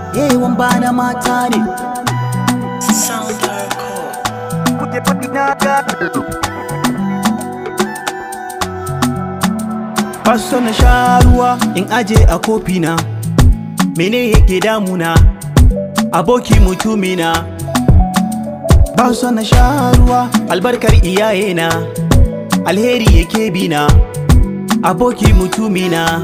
Yewan ba na mata ne kuke faɗi na gane Faso na sha ruwa in aje a kofi na Mene yake damuna Aboki mutumina Ba so na sha ruwa albarkar iyayena Alheri yake bina Aboki mutumina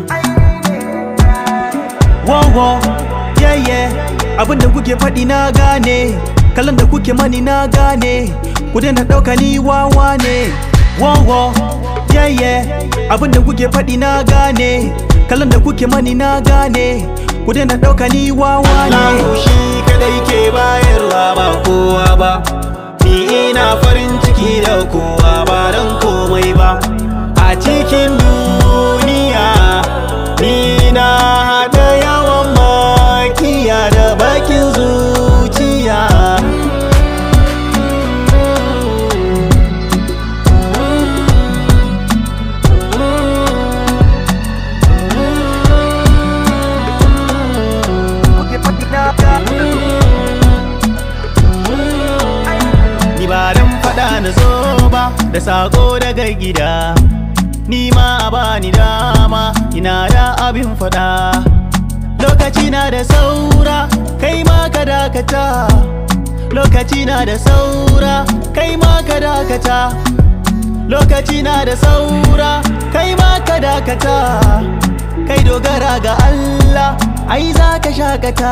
Wow yeah yeah Abinda kuke faɗi na gane Kalan da kuke mani na gane Ku daina ɗauka ni wawa ne Wow yeah yeah Abinda kuke faɗi na gane Kalan da kuke mani na gane Ku daina ɗauka ni wawa ne Allah shi kadai ke bayarwa ba kowa ba Ni ina farin ciki da kowa ba don komai ba A cikin duniya Ni na haɗa yawan makiya da bakin zuciya kuke faɗi na gane Ni ba dan faɗa na zo ba da sako daga gida Ni ma a bani dama ina da abin faɗa Lokaci na da saura kai ma ka dakata Lokaci na da saura kai ma ka dakata Lokaci na da saura kai ma ka dakata Kai dogara ga Allah ai za ka shakata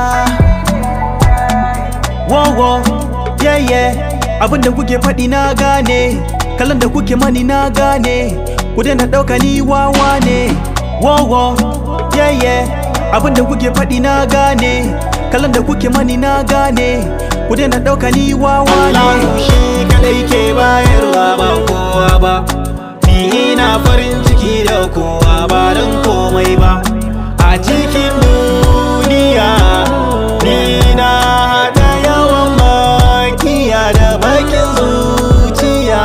Wow, wow, yeah, yeah Abinda kuke faɗi na gane Kalan da kuke mani na gane Ku daina ɗauka ni wawa ne Wow, wow, yeah, yeah Abinda kuke faɗi na gane Kalan da kuke mani na gane Ku daina ɗauka ni wawa Allah ne shi kadai ke bayarwa ba kowa ba Ni ina farin ciki da kowa ba don komai ba A cikin duniya Ni na haɗa yawan makiya da bakin zuciya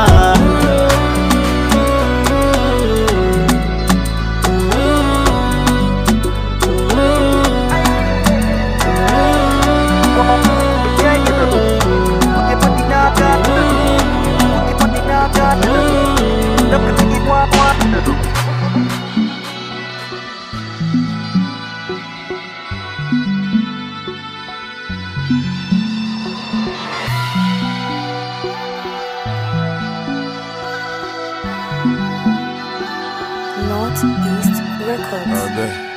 kuke faɗi na gane kuke faɗi na gane da kuke yi wa wa Northeast Records. All day.